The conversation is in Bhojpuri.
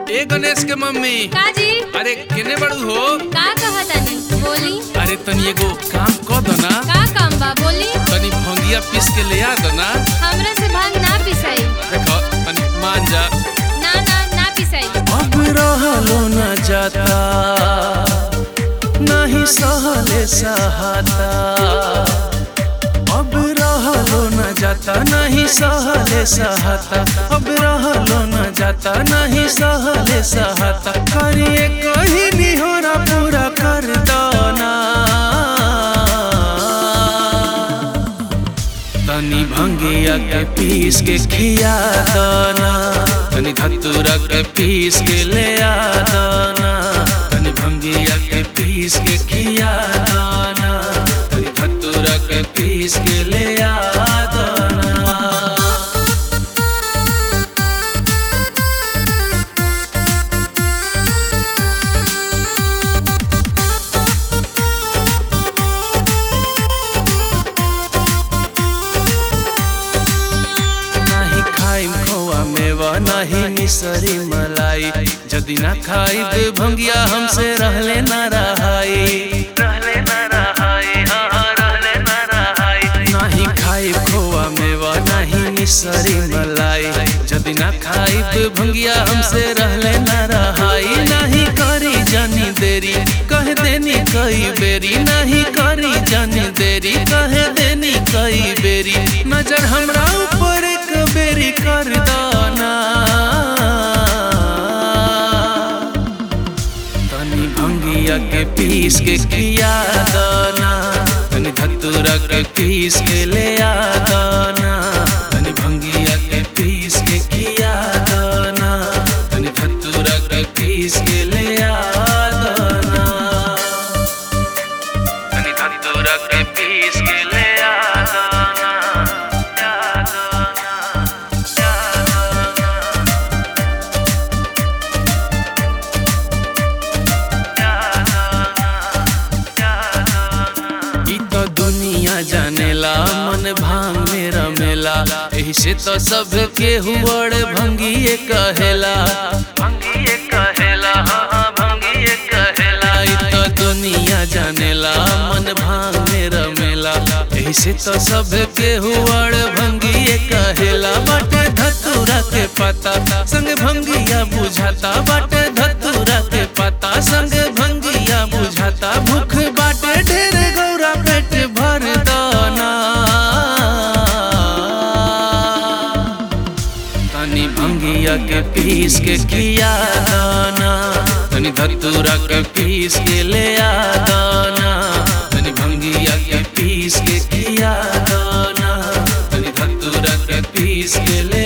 ए गणेश के मम्मी का जी अरे केने बड़ू हो का कहतानी बोली अरे तनी एगो काम क दो ना का काम बा बोली तनी भंगिया पीस के ले आ दो ना हमरा से भांग ना पिसाई देखो तनी मान जा ना ना ना पिसाई अब रहलो न जाता नहीं सहले सहाता अब रहलो न जाता नहीं सहले सहाता अब रहलो न जाता नहीं सहले सहाता करिए कहीं निहोरा पूरा कर दो ना तनी भंगिया के पीस के खिया दाना तनी धतूरा के पीस के ले आ दाना तनी भंगिया के पीस के खिया दाना तनी धतूरा के पीस के ले आ दाना नाही खाइम खोआ मेवा नाही मिसरी मलाई जदि ना खाइब भंगिया हमसे रहले ना रहाई रहले ना रहाई हाँ हाँ, रहले ना रहाई नाही खाइब खोआ मेवा नाही मिसरी मलाई जदि ना खाइब भंगिया हमसे रहले ना रहाई नाही करी जानी देरी कह देनी कई बेरी नहीं करी जानी देरी कह देनी कई बेरी नजर हमरा ऊपर एक बेरी कर दाना तनी भंगिया के पीस के किया दाना तनी धतूरा के पीस के ले आ दाना तनी भंगिया के पीस के किया दाना तनी धतूरा के पीस के ले आ दाना तनी धतूरा के पीस के ले आ दाना आ दाना आ दाना ई तो दुनिया जानेला मन भांग में रमेला एही से तो सब के हुवड़ भंगिए कहेला भंगिए कहेला हाँ हाँ भंगिए कहेला ई तो दुनिया जानेला मन भांग में रमेला एही से तो सब के हुवड़ भंगिए कहेला बाटे धतूरा के पता संग भंगिया बुझाता बाटे धतूरा के पता संग भंगिया बुझाता भूख बाटे ढेर गौरा पेट भर दाना तनी भंगिया के पीस के किया दाना तनी धतूरा के पीस के ले आ दाना तनी भंगिया के पीस के किया दाना तनी धतूरा के पीस के ले